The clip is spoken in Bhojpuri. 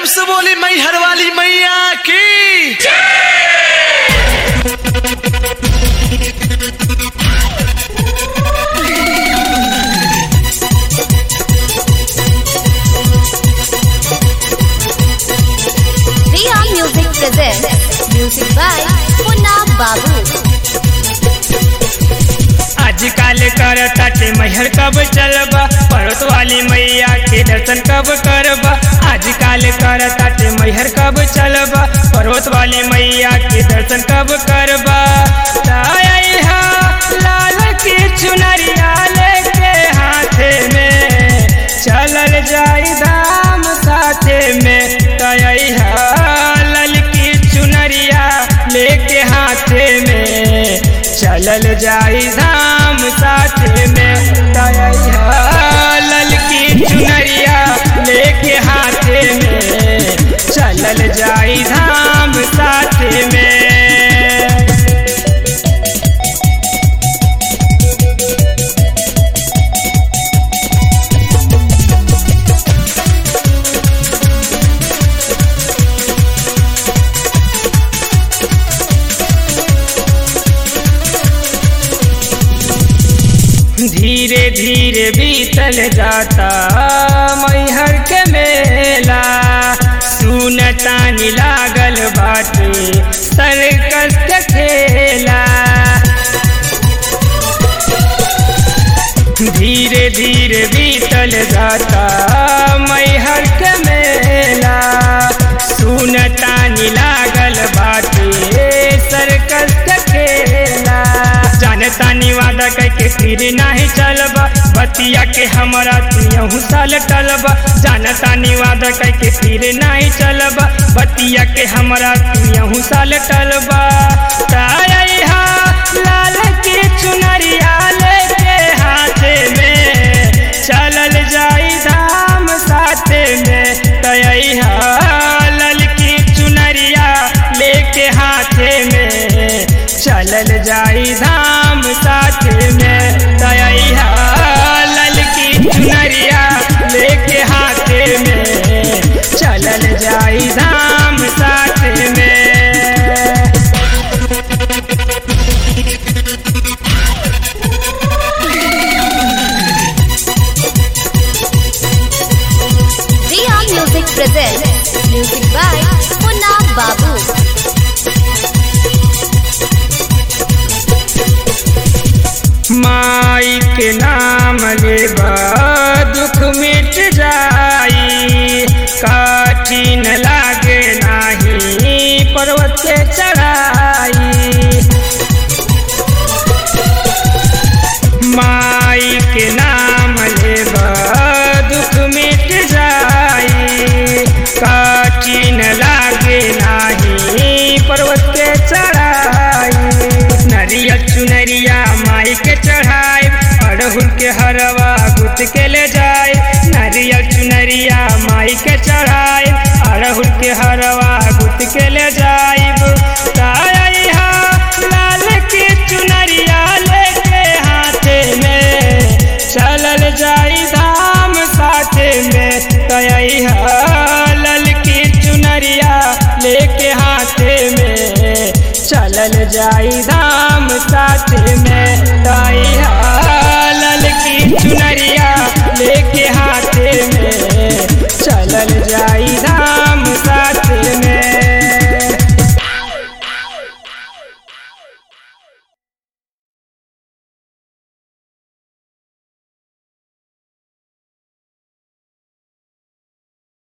प्रेम से बोली मैहर वाली मैया की Riya Music presents music by Punna Babu. आजकल कर ताटे मैहर कब चलबा पर्वत वाली मैया के दर्शन कब करबा आजकल कर ताटे मैहर कब चलबा पर्वत वाली मैया के दर्शन कब करबा ताया लाल की चुनरिया लेके हाथे में चलल जाई धाम साथे में तया लाल की चुनरिया लेके हाथे में चलल जाई धाम साथे में तया ललकी चुनरिया लेके हाथे में चलल जाई धाम साथे में धीरे धीरे बीतल जाता मैहर के मेला सुनतानी लागल बाटे सर्कस के खेला धीरे धीरे बीतल जाता मैहर के मेला सुनतानी लागल बाटे सर्कस के खेला जानतानी वादा करके फिर नहीं चलबा बतिया के हमरा तू साल टलबा जानतानी वादा करके फिर नहीं चलबा बतिया के हमरा तू साल टलबा ताया लाल की चुनरिया लेके हाथे में चलल जाई धाम साथे में तया लाल की चुनरिया लेके हाथे में चलल जाई धाम साथे में तया लाल की चुनरिया लेके हाथे में चलल जाई धाम साथे में Riya Music presents music by Punna Babu. माई के नाम लेबा दुख मिट जाई कठिन लागे नाही पर्वत के चढ़ाई माई के नाम लेबा दुख मिट जाई कठिन लागे नाही पर्वत के चढ़ाई नरियल चुनरिया माई के चढ़ाई अड़हुल के हरवा गुथ के ले जाए नरियल चुनरिया माई के चढ़ाई अड़हुल के हरवा गुथ के ले जाइब ताया लाल की चुनरिया लेके हाथे में चलल जाई धाम साथे में तया लाल की चुनरिया लेके हाथे में चलल जाई धाम साथे में तया लाल की चुनरिया लेके हाथे में चलल जाई धाम